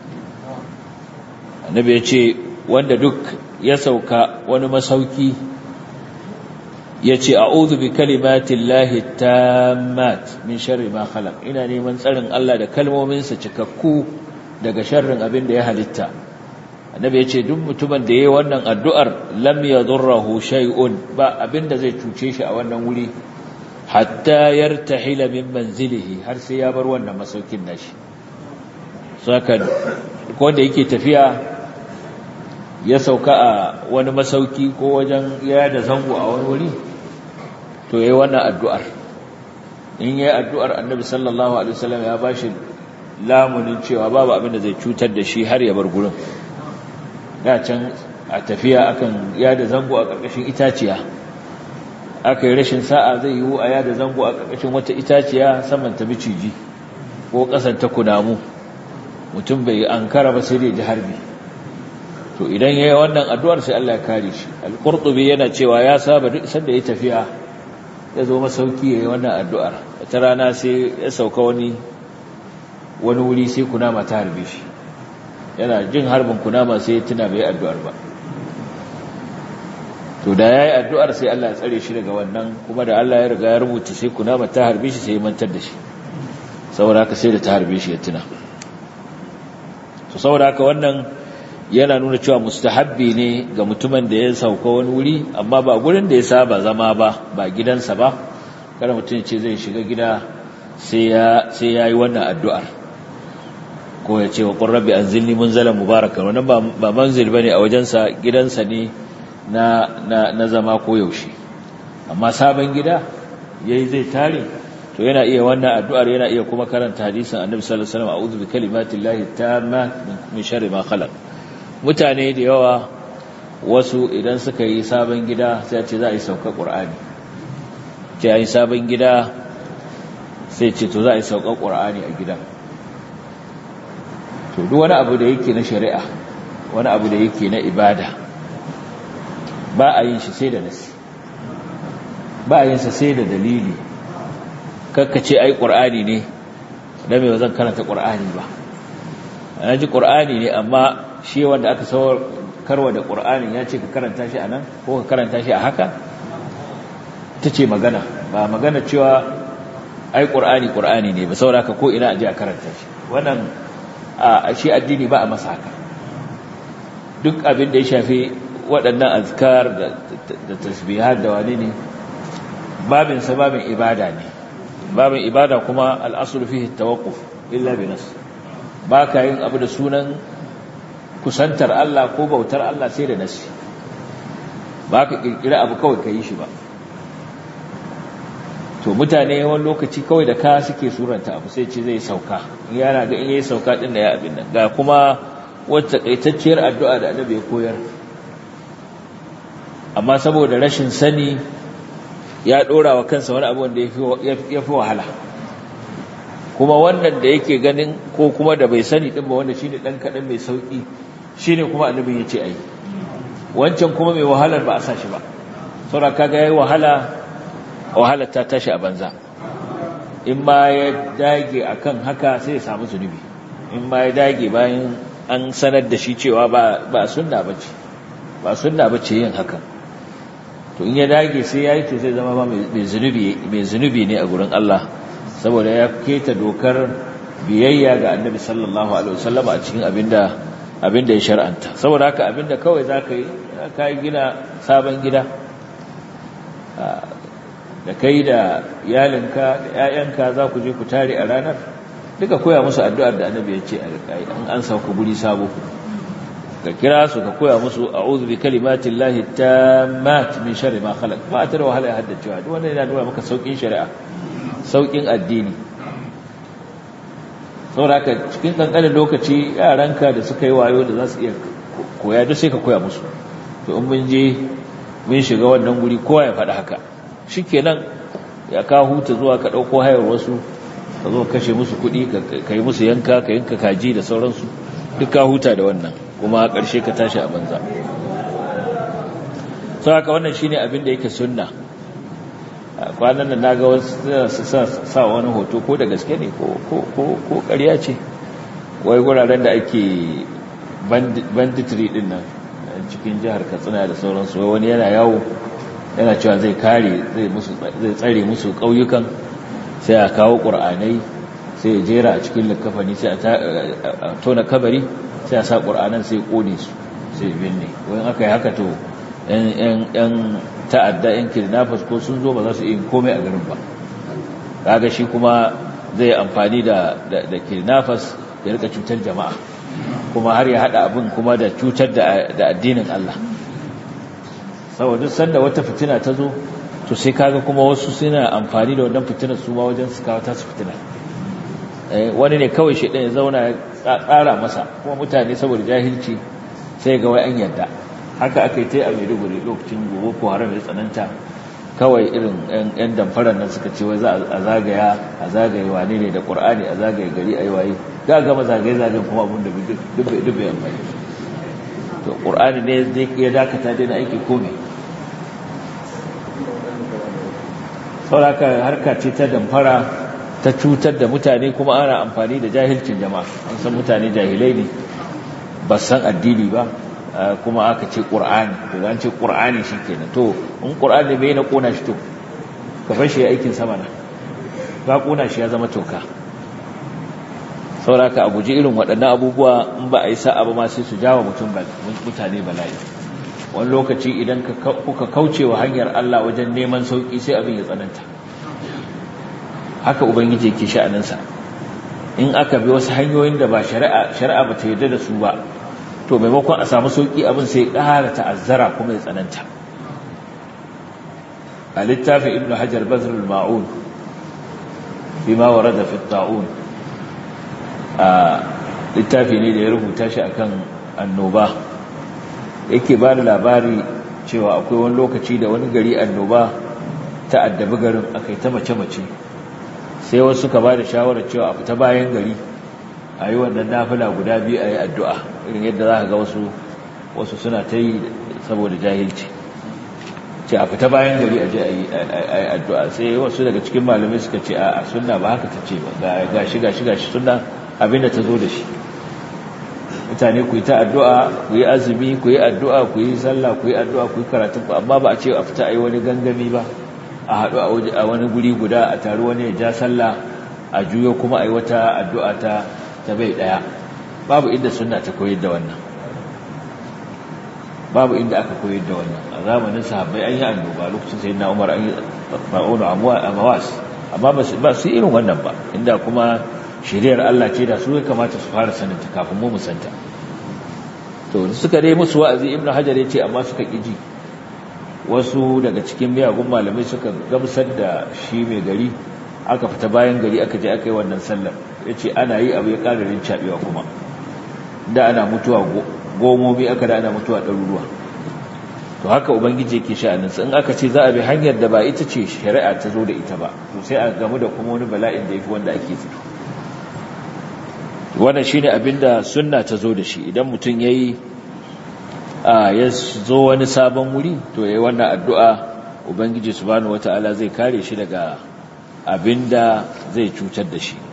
annabi yace wanda duk ya sauka wani masauki yace a'udhu bi kalimati llahi tammat min sharri ma khalaq ina neman tsarin Allah da kalmominsa cikakku daga sharrin abin da ya halitta annabi ya ce duk mutumin da ya yi wannan addu'ar lam ya zurrahu shay'un ba abinda zai cuce shi a wannan wuri hatta yartahila min manzilihi har sai ya bar wannan masaukin nashi saka wanda yake tafiya ya sauka a wani masauki ko wajen ya da zango a wani wuri to yayi wannan addu'ar in yayi addu'ar annabi sallallahu alaihi wasallam ya bashi lamunin cewa babu abin da zai cutar da shi har ya bar gurin da can a tafiya akan yada zango a ƙarƙashin itaciya aka yi rashin sa'a zai yiwu a yada zango a ƙarƙashin wata itaciya saman ta miciji ko ƙasan ta kunamu mutum bai ankara ba sai dai ji harbi to idan yayi wannan addu'ar sai Allah ya kare shi al-qurtubi yana cewa ya saba duk sanda ya tafiya ya zo masauki ya yi wannan addu'ar wata rana sai ya sauka wani wani wuri sai kunama ta harbe shi yana jin harbin kunama sai ya tuna bai addu'ar ba to da ya yi addu'ar sai Allah ya tsare shi daga wannan kuma da Allah ya riga ya rubuta sai kunama ta harbe shi sai ya mantar da shi saboda haka sai da ta harbe shi ya tuna to saboda haka wannan yana nuna cewa mustahabbi ne ga mutumin da ya sauka wani wuri amma ba gurin da ya saba zama ba ba gidansa ba kada mutum ce zai shiga gida sai ya sai yayi wannan addu'ar ko ya ce wa qur rabbi anzilni munzalan mubarakan wannan ba ba manzil bane a wajensa gidansa ne na na na zama ko yaushe amma sabon gida yayi zai tare to yana iya wannan addu'ar yana iya kuma karanta hadisin annabi sallallahu alaihi wasallam a'udhu bi kalimatillahi tamma min sharri ma khalaq mutane da yawa wasu idan suka yi sabon gida sai ce za a yi sauka ƙur'ani ce a yi sabon gida sai ce to za a yi sauka ƙur'ani a gidan to duk wani abu da yake na shari'a wani abu da yake na ibada ba a yin shi sai da nasi ba a yin sa sai da dalili kakkace ai ƙur'ani ne da mai zan karanta ƙur'ani ba na ji ƙur'ani ne amma shi wanda aka sauwar karwa da ƙur'anin ya ce ka karanta shi a nan ko ka karanta shi a haka ta ce magana ba magana cewa ai ƙur'ani ƙur'ani ne ba saboda ka ko ina a je a karanta shi wannan a shi addini ba a masa haka duk abin da ya shafi waɗannan azkar da tasbihar da wani ne babinsa babin ibada ne babin ibada kuma al'asul fihi tawaqquf illa bi nas ba ka yin abu da sunan kusantar Allah ko bautar Allah sai da nasi ba ka kirkira abu kawai ka yi shi ba to mutane wani lokaci kawai da ka suke suranta abu sai ce zai sauka yana ga in yayi sauka din da ya abin nan ga kuma wata kaitacciyar addu'a da annabi ya koyar amma saboda rashin sani ya dora wa kansa wani abu wanda ya fi wahala kuma wannan da yake ganin ko kuma da bai sani din ba wanda shine dan kadan mai sauki shine kuma annabi ya ce ai wancan kuma mai wahalar ba a sa shi ba saboda kaga yayi wahala wahalar ta tashi a banza in ma ya dage akan haka sai ya samu zunubi in ma ya dage bayan an sanar da shi cewa ba ba sunna bace ba sunna bace yin haka to in ya dage sai yayi to zai zama ba mai zunubi mai zunubi ne a gurin Allah saboda ya keta dokar biyayya ga Annabi sallallahu alaihi wasallam a cikin abinda abinda ya shar'anta saboda haka abinda kawai zaka yi ka gina sabon gida da kai da iyalinka da ƴaƴanka za ku je ku tare a ranar duka koya musu addu'ar da Annabi ya ce a rikai an an sauka guri sabo ka kira su ka koya musu a'udhu bi kalimatin lahi tammat min sharri ma khalaq ba ta da wahala ya haddacewa duk wanda yana nuna maka saukin shari'a saukin addini saboda haka cikin kankanin lokaci yaranka da suka yi wayo da za su iya koya duk sai ka koya musu to in mun je mun shiga wannan guri kowa ya faɗi haka shikenan ya ka huta zuwa ka ɗauko hayar wasu ka zo kashe musu kuɗi ka yi musu yanka ka yanka kaji da sauransu duk ka huta da wannan kuma ƙarshe ka tashi a banza sau haka wannan shine abin da yake sunna kwanan da naga wasu sa wani hoto ko da gaske ne ko ƙarya ce wai guraren da ake banditry din nan cikin jihar katsina da sauransu wai wani yana yawo yana cewa zai kare zai tsare musu ƙauyukan sai a kawo ƙur'anai sai ya jera a cikin likafani sai a tona kabari sai a sa ƙur'anan sai ƙone su sai binne wani aka yi haka to ‘yan ta'adda ‘yan kidnappers ko sun zo ba za su yi komai a garin ba kaga shi kuma zai amfani da kidnappers ya rika cutar jama'a kuma har ya haɗa abin kuma da cutar da addinin Allah saboda sanda wata fitina ta zo to sai kaga kuma wasu suna amfani da wannan fitinar su ma wajen su kawo tasu fitina wani ne kawai shi ɗaya zauna ya tsara masa kuma mutane saboda jahilci sai ga wai an yadda haka aka yi ta a maiduguri lokacin gobe ko haram ya tsananta kawai irin yan damfarar nan suka ce wai za a zagaya a zagaye wane ne da ƙur'ani a zagaye gari a yi waye ga gama zagaye zagayen kuma abin da dubbe yan bai to ƙur'ani ne zai ya dakata dai na aiki kome sauraka harka ce ta damfara ta cutar da mutane kuma ana amfani da jahilcin jama'a an san mutane jahilai ne ba san addini ba kuma aka ce ƙur'ani to an ce ƙur'ani shi kenan to in ƙur'ani bai na ƙona shi to ka fashe aikin sama na ka ƙona shi ya zama toka sauraka a guji irin waɗannan abubuwa in ba a yi sa'a ba ma sai su jawo mutane bala'i wani lokaci idan kuka kauce wa hanyar Allah wajen neman sauƙi sai abin ya tsananta haka ubangiji yake sha'aninsa in aka bi wasu hanyoyin da ba shari'a shari'a ba ta yarda da su ba to maimakon a samu sauƙi abin sai ƙara ta'azzara kuma ya tsananta a littafin ibnu hajar bazrul ma'un bima warada fi ta'un a littafi ne da ya rubuta shi akan annoba yake ba da labari cewa akwai wani lokaci da wani gari annoba ta addabi garin akai ta mace-mace sai wasu suka ba da shawarar cewa a fita bayan gari a yi wannan nafila guda biyu a yi addu'a irin yadda za ka ga wasu wasu suna ta yi saboda jahilci ce a fita bayan gari a je a yi addu'a sai wasu daga cikin malamai suka ce a sunna ba haka ta ce ba ga shi ga shi ga shi sunna abinda ta zo da shi mutane ku yi ta addu'a ku yi azumi ku yi addu'a ku yi sallah ku yi addu'a ku yi karatun ku amma ba a ce a fita a yi wani gangami ba a haɗu a wani guri guda a taru wani ya ja sallah a juyo kuma a yi wata addu'a ta ta bai ɗaya babu inda suna ta koyar da wannan babu inda aka koyar da wannan a zamanin sahabbai an yi annoba lokacin sai na umar an yi ma'unu a mawas amma ba su irin wannan ba inda kuma shiriyar Allah ce da su ya kamata su fara saninta kafin mu musanta to suka dai musu wa'azi ibnu hajar ya ce amma suka ƙiji wasu daga cikin miyagun malamai suka gamsar da shi mai gari aka fita bayan gari aka je aka yi wannan sallar ya ce ana yi abu ya ƙararin caɓewa kuma da ana mutuwa gomomi aka da ana mutuwa ɗaruruwa to haka ubangiji yake sha'aninsa in aka ce za a bi hanyar da ba ita ce shari'a ta zo da ita ba to sai a gamu da kuma wani bala'in da ya fi wanda ake fito wannan shine abinda sunna ta zo da shi idan mutum yayi a ya zo wani sabon wuri to yayi wannan addu'a ubangiji subhanahu wataala zai kare shi daga abinda zai cutar da shi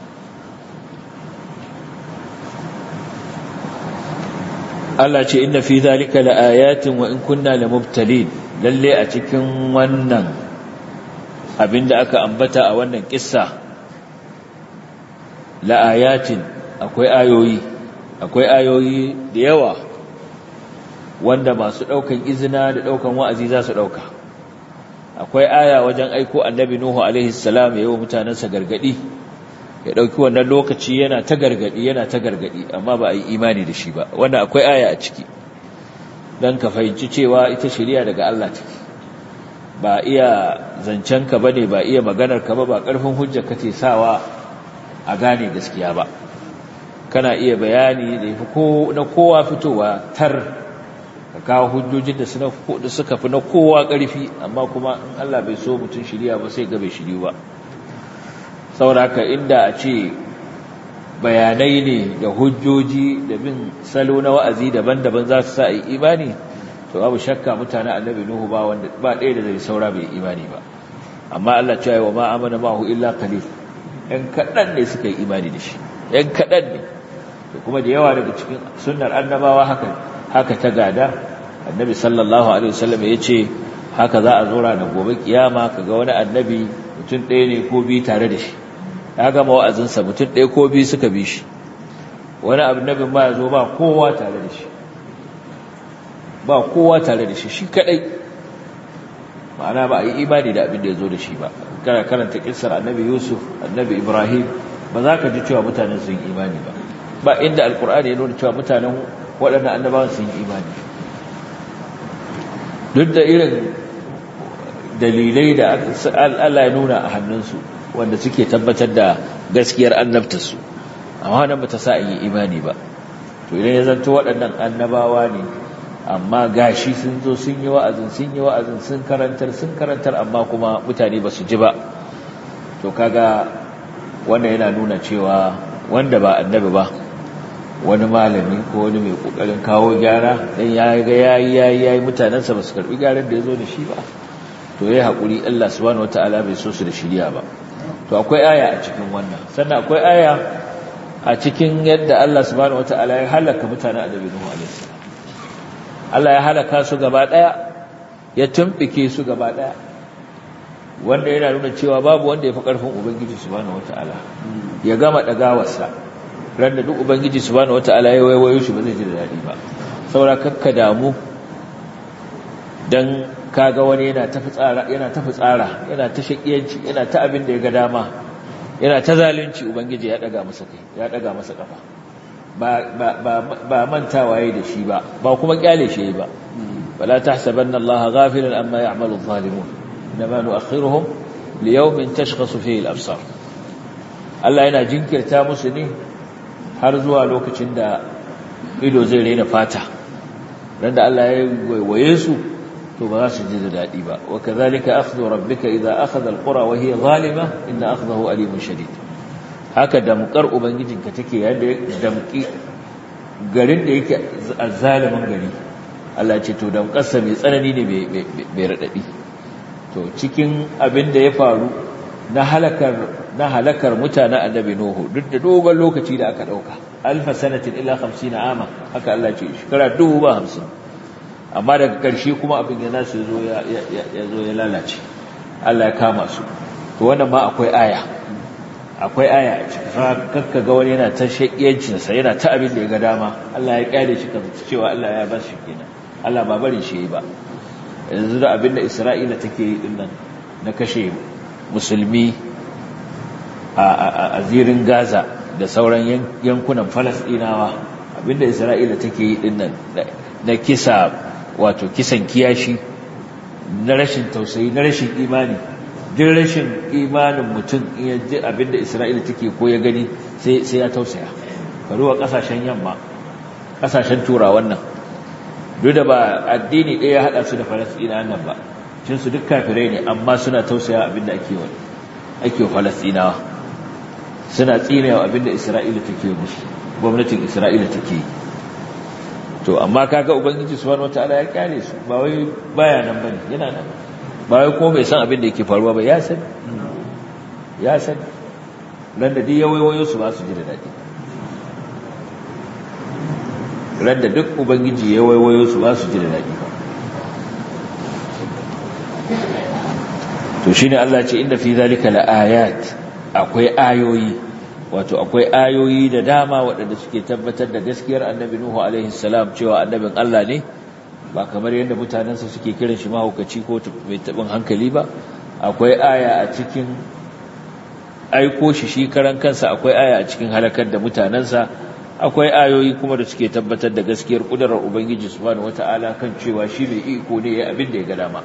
Allah ce inna fi zalika laayatin wa in kunna lamubtalin lalle a cikin wannan abinda aka ambata a wannan kissa laayatin akwai ayoyi akwai ayoyi da yawa wanda masu daukan izina da daukan wa'azi za su dauka akwai aya wajen aiko annabi nuhu alaihi salam yayin mutanansa gargadi ya dauki wannan lokaci yana ta gargadi yana ta gargadi amma ba a yi imani da shi ba wannan akwai aya a ciki dan ka fahimci cewa ita shari'a daga Allah take ba iya zancen ka bane ba iya maganar ka ba ba karfin hujja kace sawa a gane gaskiya ba kana iya bayani da yafi ko na kowa fitowa tar ka kawo hujjojin da suka fi na kowa ƙarfi amma kuma in Allah bai so mutum shirya ba sai ga bai shiryu ba sauraka inda a ce bayanai ne da hujjoji da bin salo na wa'azi daban-daban za su sa yi imani to babu shakka mutane annabi nuhu ba wanda ba ɗaya da zai saura bai imani ba amma Allah cewa wa ma amana ma'ahu illa qalil ɗan kaɗan ne suka yi imani da shi ɗan kaɗan ne to kuma da yawa daga cikin sunnar annabawa haka haka ta gada annabi sallallahu alaihi wasallam ya ce haka za a zo ranar gobe kiyama kaga wani annabi mutum ɗaya ne ko biyu tare da shi ya gama wa'azinsa mutum ɗaya ko biyu suka bi shi wani annabin ma ya zo ba kowa tare da shi ba kowa tare da shi shi kaɗai ma'ana ba a yi imani da abin da ya zo da shi ba kana karanta kissar annabi yusuf annabi ibrahim ba za ka ji cewa mutanen sun yi imani ba ba inda alkur'ani ya nuna cewa mutanen waɗannan annabawan sun yi imani duk da irin dalilai da Allah ya nuna a hannunsu wanda suke tabbatar da gaskiyar annabtarsu amma nan ba ta sa yi imani ba to idan ya zanto waɗannan annabawa ne amma gashi sun zo sun yi wa'azin sun yi wa'azin sun karantar sun karantar amma kuma mutane ba su ji ba to kaga wannan yana nuna cewa wanda ba annabi ba wani malami ko wani mai kokarin kawo gyara dan ya ga yayi yayi yayi mutanansa ba su karbi gyaran da yazo da shi ba to yayi hakuri Allah subhanahu wataala bai so su da shiriya ba to akwai aya a cikin wannan sannan akwai aya a cikin yadda Allah subhanahu wataala ya halaka mutanen annabi Nuhu alaihi salam Allah ya halaka su gaba daya ya tumbike su gaba daya wanda yana nuna cewa babu wanda ya fi karfin ubangiji subhanahu wataala ya gama dagawarsa ran da duk ubangiji subhanahu wataala ya waiwayo shi ba zai ji da dadi ba saura kakka damu dan kaga wani yana ta fitsara yana ta fitsara yana ta shakiyanci yana ta abin da ya ga dama yana ta zalunci ubangiji ya daga masa kai ya daga masa kafa ba ba ba, ba mantawa yayi da shi ba ba kuma kyale shi ba wala tahsabanna allaha ghafilan amma ya'malu adh-dhalimun inma nu'akhiruhum liyawmin tashkhasu fihi al-absar Allah yana jinkirta musu ne har zuwa lokacin da ido zai rena fata dan da Allah ya waiwaye su to ba za su ji da daɗi ba wa kazalika akhdhu rabbika idza akhadha alqura wa hiya zalima inna akhdahu alimun shadid haka damkar ubangijinka take yadda damki garin da yake azzalimin gari Allah ce to damkarsa mai tsanani ne mai radadi to cikin abin da ya faru na halakar na halakar mutanen annabi nuhu duk da dogon lokaci da aka dauka alfa sanatin illa 50 ama haka Allah ce shekara 50 amma daga ƙarshe kuma abin ya nasu ya zo ya lalace Allah ya kama su to wannan ma akwai aya akwai aya a cikin kakka ga wani yana ta shakiyancinsa yana ta abin da ya ga dama Allah ya kyale shi kamar cewa Allah ya bar shi kenan Allah ba barin shi yi ba yanzu da abin da Isra'ila take yi dinnan na kashe musulmi a zirin Gaza da sauran yankunan Falasɗinawa abin da Isra'ila take yi dinnan na kisa wato kisan kiyashi na rashin tausayi na rashin imani duk rashin imanin mutum iya ji abinda isra'ila take ko ya gani sai ya tausaya faruwa kasashen yamma kasashen turawan nan duk da ba addini ɗaya haɗa su da falasɗina nan ba cin su duk kafirai ne amma suna tausaya abinda ake wa ake wa falasɗinawa suna tsinewa abinda isra'ila take musu gwamnatin isra'ila take yi to amma kaga ubangiji subhanahu wataala ya kyale su ba wai baya nan bane yana nan ba wai ko bai san abin da yake faruwa ba ya san ya san ran da duk yawayoyin su ba su ji da dadi ran da duk ubangiji yawayoyin su ba su ji da dadi to shine Allah ya ce inda fi zalika la ayat akwai ayoyi wato akwai ayoyi da dama waɗanda suke tabbatar da gaskiyar annabi Nuhu alaihi salam cewa annabin Allah ne ba kamar yadda mutanensa suke kiran shi mahaukaci ko mai taɓin hankali ba akwai aya a cikin aiko shi shi karan kansa akwai aya a cikin halakar da mutanensa akwai ayoyi kuma da suke tabbatar da gaskiyar kudurar ubangiji subhanahu wata'ala kan cewa shi mai iko ne ya abin da ya ga dama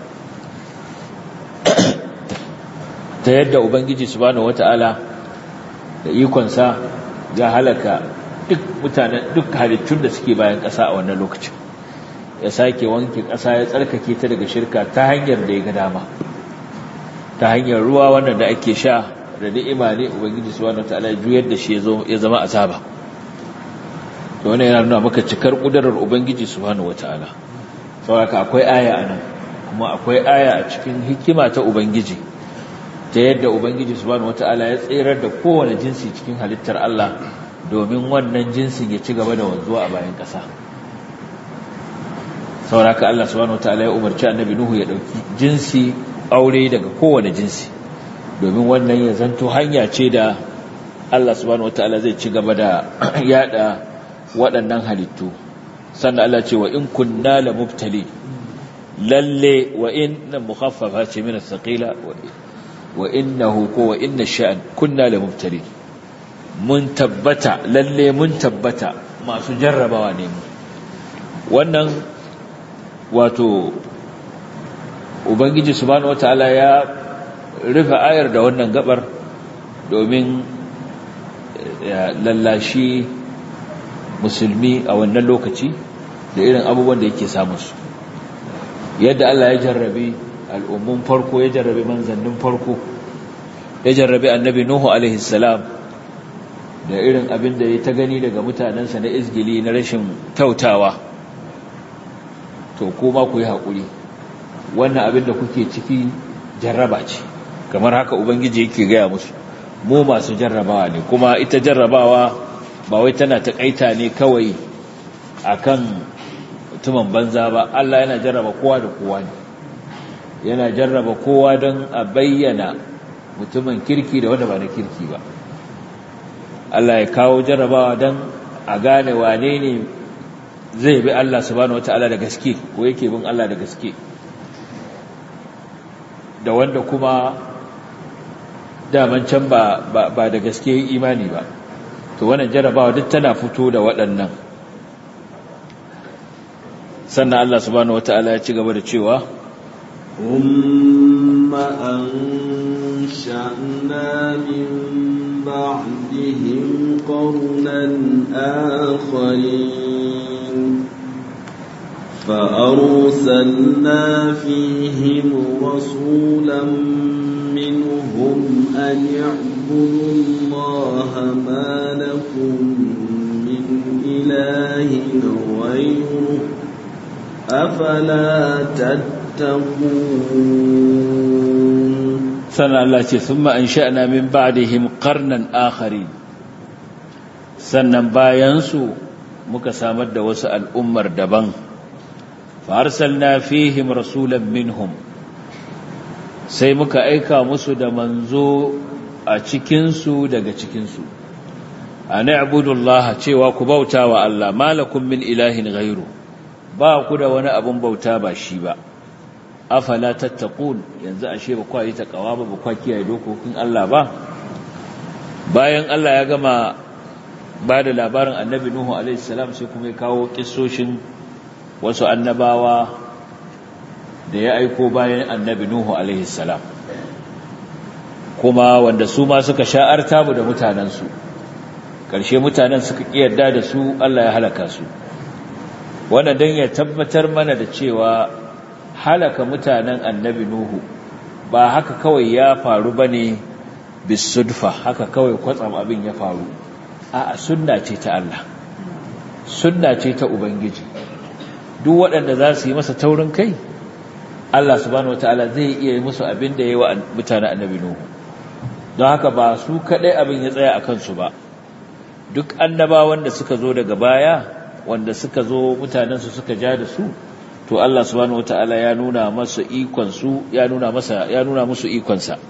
ta yadda ubangiji subhanahu wata'ala da ikonsa ya halaka duk mutanen duk halittun da suke bayan ƙasa a wannan lokacin ya sake wanke ƙasa ya tsarkake ta daga shirka ta hanyar da ya ga dama ta hanyar ruwa wannan da ake sha da ni'ima ne ubangiji subhanahu wataala ya juyar da shi ya zama azaba to wannan yana nuna maka cikar kudarar ubangiji subhanahu wataala saboda akwai aya anan kuma akwai aya a cikin hikima ta ubangiji ta yadda ubangiji subhanahu wataala ya tsirar da kowane jinsi cikin halittar Allah domin wannan jinsin ya ci gaba da wanzuwa a bayan ƙasa sauraka Allah subhanahu wataala ya umarci annabi Nuhu ya dauki jinsi aure daga kowane jinsi domin wannan ya zanto hanya ce da Allah subhanahu wataala zai ci gaba da yada waɗannan halittu sannan Allah ce wa in kunna la mubtali lalle wa in mukhaffafa ce min as-saqila wa innahu ko wa inna sha'an kunna la mubtali mun tabbata lalle mun tabbata masu jarrabawa ne mu wannan wato ubangiji subhanahu wataala ya rufe ayar da wannan gabar domin ya lallashi musulmi a wannan lokaci da irin abubuwan da yake samun su yadda Allah ya jarrabe al'ummun farko ya jarrabe manzannin farko ya jarrabe annabi Nuhu alaihi salam da irin abin da ya ta gani daga mutanensa na izgili na rashin kyautawa to kuma ku yi haƙuri wannan abin da kuke ciki jarraba ce kamar haka ubangiji yake gaya musu mu masu jarrabawa ne kuma ita jarrabawa ba wai tana taƙaita ne kawai akan mutumin banza ba Allah yana jarraba kowa da kowa ne yana jarraba kowa don a bayyana mutumin kirki da wanda ba na kirki ba Allah ya kawo jarrabawa don a gane wane ne zai bi Allah subhanahu wata'ala da gaske ko yake bin Allah da gaske da wanda kuma daman can ba, ba, da gaske imani ba to wannan jarrabawa duk tana fito da waɗannan sannan Allah subhanahu wata'ala ya ci gaba da cewa ثم أنشأنا من بعدهم قرنا آخرين فأرسلنا فيهم رسولا منهم أن اعبدوا الله ما لكم من إله غيره أفلا تتقون sannan Allah ce sun ma'an sha'ana min ba'dihim qarnan akhari sannan bayansu muka samar da wasu al'ummar daban fa arsalna fihim rasulan minhum sai muka aika musu da manzo a cikinsu daga cikinsu a na'budullah cewa ku bauta wa Allah malakum min ilahin ghairu ba ku da wani abun bauta ba shi ba afala tattaqun yanzu ashe ba kwa yi takawa ba ba kwa kiyaye dokokin Allah ba bayan Allah ya gama ba da labarin annabi Nuhu alaihi salam sai kuma ya kawo kissoshin wasu annabawa da ya aiko bayan annabi Nuhu alaihi salam kuma wanda su ma suka sha'arta mu da mutanensu ƙarshe mutanen suka ƙiyarda da su Allah ya halaka su wannan don ya tabbatar mana da cewa halaka mutanen annabi Nuhu ba haka kawai ya faru ba ne bisudfa haka kawai kwatsam abin ya faru a sunna ce ta Allah sunna ce ta Ubangiji duk waɗanda za su yi masa taurin kai Allah subhanahu wataala zai iya yi musu abin da ya yi wa mutanen annabi Nuhu don haka ba su kaɗai abin ya tsaya a kansu ba duk annabawan da suka zo daga baya wanda suka zo mutanensu suka ja da su to Allah subhanahu wataala ya nuna masa ikon su ya nuna masa ya nuna musu ikon sa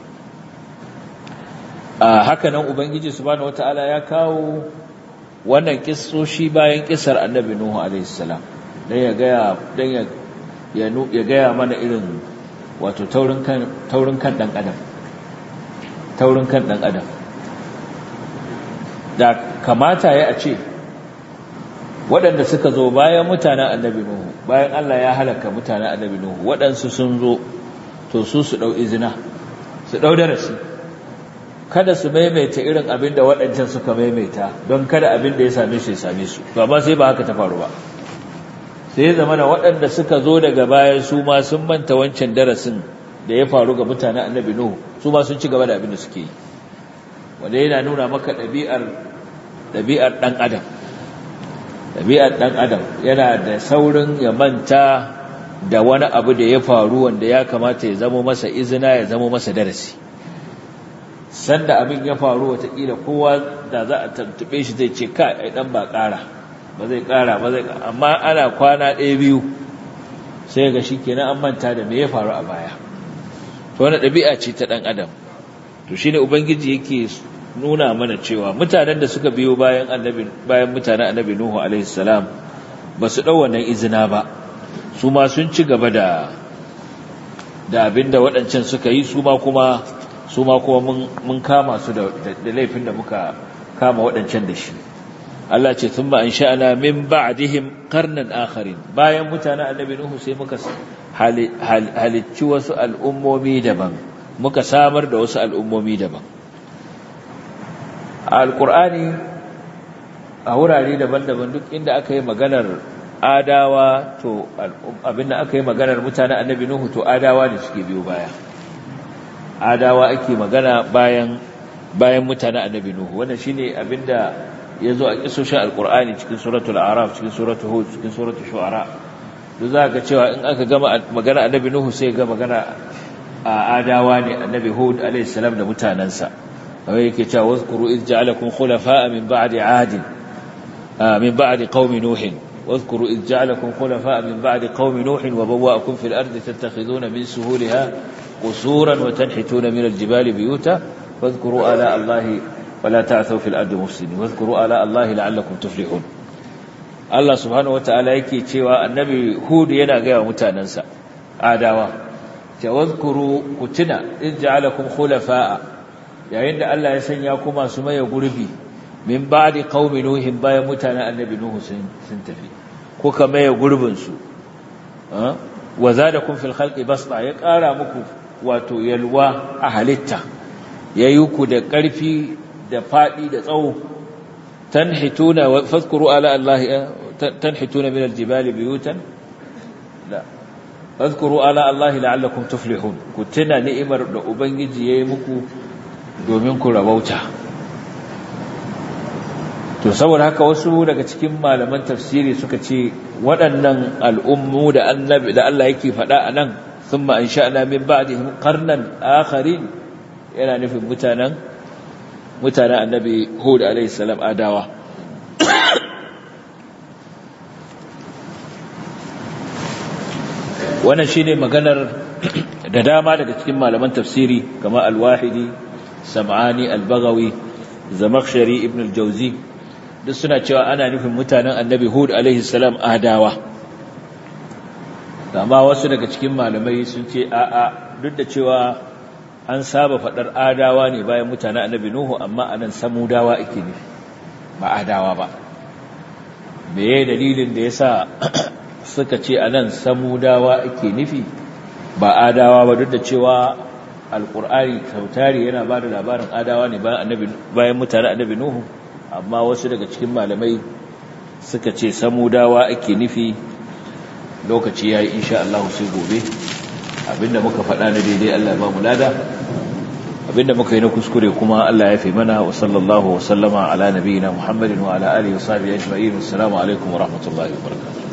a haka nan ubangiji subhanahu wataala ya kawo wannan kissoshi bayan kissar annabi nuhu alaihi salam dan ya ga dan ya ya ya ga mana irin wato taurin kan taurin kan dan adam taurin kan dan adam da kamata ya a ce waɗanda suka zo bayan mutanen annabi Nuhu bayan Allah ya halaka mutanen annabi Nuhu waɗansu sun zo to su su ɗau izina su ɗau darasi kada su maimaita irin abin da waɗancan suka maimaita don kada abin da ya same su ya same su to amma sai ba haka ta faru ba sai ya zama da waɗanda suka zo daga baya su ma sun manta wancan darasin da ya faru ga mutanen annabi Nuhu su ma sun ci gaba da abin da suke yi wanda yana nuna maka ɗabi'ar ɗabi'ar ɗan adam ɗabi'ar ɗan adam yana da saurin ya manta da wani abu da ya faru wanda ya kamata ya zama masa izina ya zama masa darasi sanda abin ya faru watakila kowa da za a tantube shi zai ce ka ai dan ba ƙara ba zai ƙara ba zai amma ana kwana ɗaya biyu sai ga shi kenan an manta da me ya faru a baya to wani ɗabi'a ce ta ɗan adam to shine ubangiji yake nuna mana cewa mutanen da suka biyo bayan annabi bayan mutanen annabi Nuhu alaihi salam ba su dau wannan izina ba su ma sun ci gaba da da abinda waɗancan suka yi su ma kuma su ma kuma mun mun kama su da da laifin da muka kama waɗancan da shi Allah ce thumma ansha'na min ba'dihim qarnan akharin bayan mutanen annabi Nuhu sai muka halicci wasu al'ummomi daban muka samar da wasu al'ummomi daban a alkur'ani a wurare daban-daban duk inda aka yi maganar adawa to abinda aka yi maganar mutane annabi nuhu to adawa ne suke biyo baya adawa ake magana bayan bayan mutane annabi nuhu wannan shine abinda yazo a kisoshin alkur'ani cikin suratul araf cikin suratul hud cikin suratul shu'ara duk za ka cewa in aka gama magana annabi nuhu sai ga magana a adawa ne annabi hud a.s. da mutanensa kamar yake cewa wazkuru iz ja'alakum khulafa'a min ba'di 'ad min ba'di qaumi nuhin واذكروا إذ جعلكم خلفاء من بعد قوم نوح وبوأكم في الأرض تتخذون من سهولها قصورا وتنحتون من الجبال بيوتا واذكروا آلاء الله ولا تعثوا في الأرض مفسدين واذكروا آلاء الله لعلكم تفلحون Allah subhanahu wata'ala yake cewa annabi Hud yana ga mutanansa adawa ta wazkuru kutuna in ja'alakum khulafa'a yayin da Allah ya sanya ku masu maye gurbi min ba'di qaumi nuhin bayan mutanen annabi nuhu sun sun tafi kuka maye gurbin su wa zadakum fil khalqi basta ya kara muku wato yalwa a halitta yayi ku da karfi da fadi da tsawo tanhituna wa fadhkuru ala allahi tanhituna min aljibali buyutan la fadhkuru ala allahi la'allakum tuflihun ku tuna ni'imar da ubangiji yayi muku domin ku rabauta to saboda haka wasu daga cikin malaman tafsiri suka ce waɗannan al'ummu da annabi da Allah yake faɗa a nan thumma ansha'na min ba'dihim qarnan akharin yana nufin mutanen mutanen annabi Hud alayhi salam adawa wannan shine maganar da dama daga cikin malaman tafsiri kamar al-Wahidi Sam'ani al-Baghawi Zamakhshari ibn al-Jawzi duk suna cewa ana nufin mutanen annabi hud alaihi salam adawa amma wasu daga cikin malamai sun ce a'a duk da cewa an saba faɗar adawa ne bayan mutanen annabi nuhu amma anan samudawa ake nufi ba adawa ba meye dalilin da yasa suka ce anan samudawa ake nufi ba adawa ba duk da cewa alkur'ani sautari yana ba da labarin adawa ne bayan mutanen annabi nuhu amma wasu daga cikin malamai suka ce samudawa ake nufi lokaci ya yi insha Allah sai gobe abinda muka faɗa na daidai Allah ba mu lada abinda muka yi na kuskure kuma Allah ya fi mana wa sallallahu wa sallama ala nabiyina Muhammadin wa ala alihi wa sahbihi ajma'in assalamu alaikum wa rahmatullahi wa barakatuh